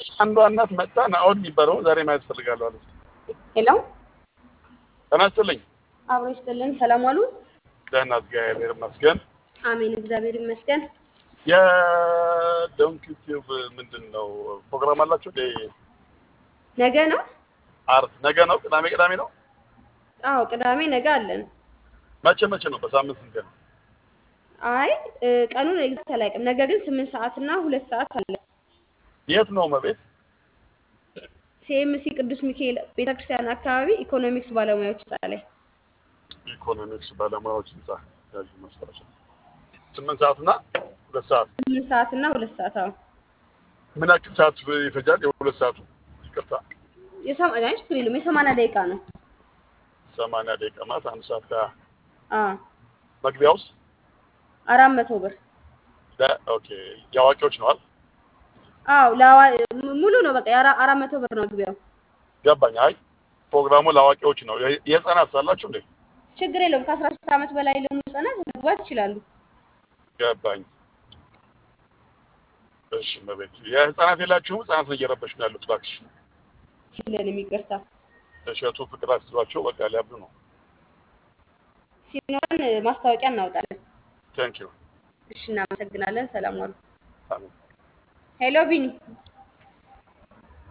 አንዷ እናት መጣ ናኦድ የሚባለው ዛሬ ማየት ፈልጋለሁ አለች። ሄሎ ጤና ይስጥልኝ። አብሮ ይስጥልን። ሰላም ዋሉ። ደህና እግዚአብሔር ይመስገን። አሜን፣ እግዚአብሔር ይመስገን። የዶንኪ ቲዩብ ምንድን ነው ፕሮግራም አላቸው? እንደ ነገ ነው? አርብ ነገ ነው? ቅዳሜ ቅዳሜ ነው? አዎ ቅዳሜ ነገ አለን። መቼ መቼ ነው? በሳምንት ስንት ቀን? አይ እ፣ ቀኑን ኤግዛክት አላውቅም። ነገ ግን ስምንት ሰዓት እና ሁለት ሰዓት አለ። የት ነው መቤት? ሲኤምሲ ቅዱስ ሚካኤል ቤተክርስቲያን አካባቢ ኢኮኖሚክስ ባለሙያዎች ህንፃ ላይ ኢኮኖሚክስ ባለሙያዎች ህንጻ ያዥ ማስታወሻ ስምንት ሰዓት እና ሁለት ሰዓት ስምንት ሰዓት እና ሁለት ሰዓት አዎ። ምን ያክል ሰዓት ይፈጃል? የሁለት ሰዓቱ ይቅርታ፣ የሰማ- አይ ችግር የለውም የሰማንያ ደቂቃ ነው። ሰማንያ ደቂቃ ማለት አንድ ሰዓት ከ አዎ መግቢያ ውስጥ አራት መቶ ብር ለ- ኦኬ የአዋቂዎች ነዋል። አዎ ለአዋ- ሙሉ ነው በቃ የአራ- አራት መቶ ብር ነው መግቢያው። ገባኝ። አይ ፕሮግራሙ ለአዋቂዎች ነው። የ- የህፃናት ሳላችሁ እንዴ? ችግር የለውም ከአስራ ሶስት ዓመት በላይ ለሆኑ ህጻናት መግባት ይችላሉ። ገባኝ። እሺ መቤት የህፃናት የላችሁም? ህፃናት ነው እየረበሽ ነው ያሉት። እባክሽ የለንም ይቅርታ። እሸቱ ፍቅር አስይዟቸው በቃ ሊያብዱ ነው። ሲኖረን ማስታወቂያ እናወጣለን። ቴንክ ዩ እሺ እናመሰግናለን። ሰላም ዋሉ። አሜን። ሄሎ ቢኒ